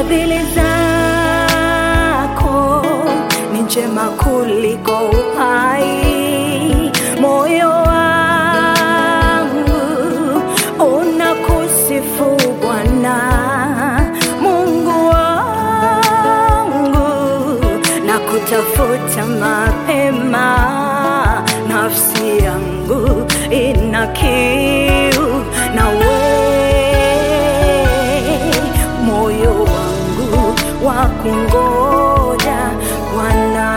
Fadhili zako ni njema kuliko uhai. Moyo wangu unakusifu Bwana, Mungu wangu, na kutafuta mapema. Nafsi yangu ina kiu nawe, moyo wangu wa kungoja Bwana.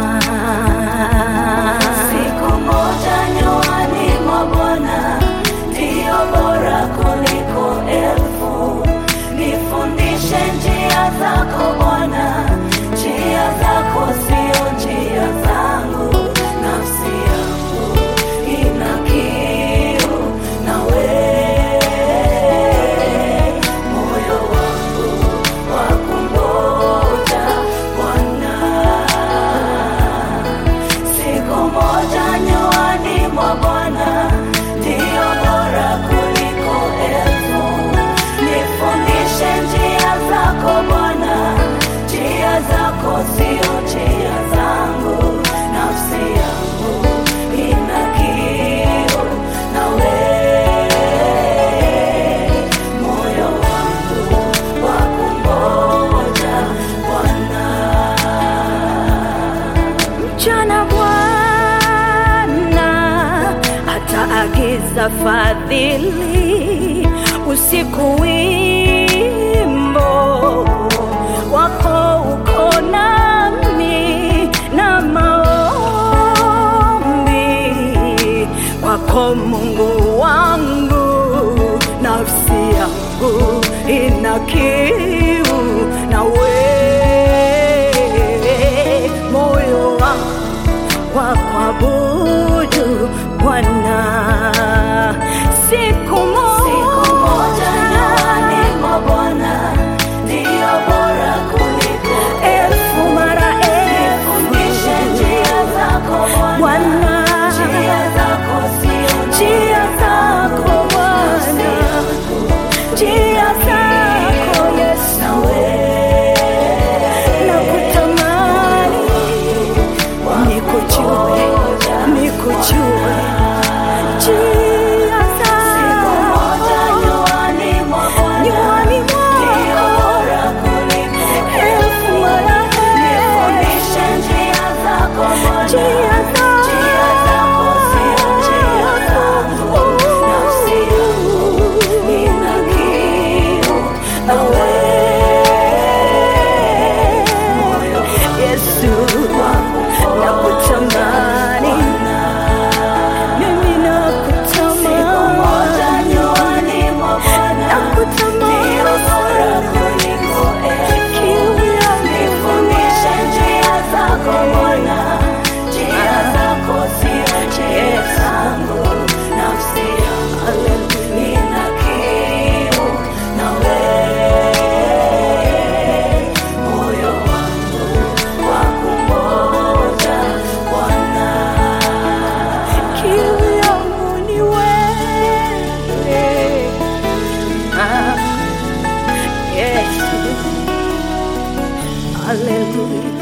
Siku moja nyuani mwa Bwana ndiyo bora kuliko elfu. Nifundishe njia zako Bwana, njia zako sio njia zangu. Nafsi yangu ina kiu nawe, moyo wangu wa kungoja Bwana. Siku moja nyuani mwa Bwana ndiyo bora kuliko elfu. Nifundishe njia zako Bwana, njia zako sio njia zangu. Nafsi yangu ina kiu nawe, moyo wangu wa kungoja Bwana. Mchana Bwana ataagiza fadhili, usiku wimbo wako uko nami na maombi kwako Mungu wangu, nafsi yangu ina kiu nawe, moyo wangu wa kuabudu Bwana. Siku Siku moja moja nyuani mwa Bwana ndiyo bora kuliko elfu mara Nifundishe elfu njia zako Bwana, Bwana, njia zako sio njia zako Bwana, njia zako Yesu, nakutamani nikujue, nikujue njia Siku moja zako nyuani mwa Bwana nywani ndiyo mwako bora kuliko elfu mara Nifundishe njia zako Bwana, njia njia zako sio njia zangu. Nafsi yangu ina kiu nawe, moyo Yesu, nakutamani mimi, Siku moja nakutamani nyuani mwa Bwana ndiyo bora kuliko elfu. kiu yangu Nifundishe njia zako Bwana, njia zako sio njia zangu. Nafsi yangu ina kiu nawe, moyo wangu wa kungoja Bwana. kiu yangu ni wewe. Ah, Yesu, haleluya.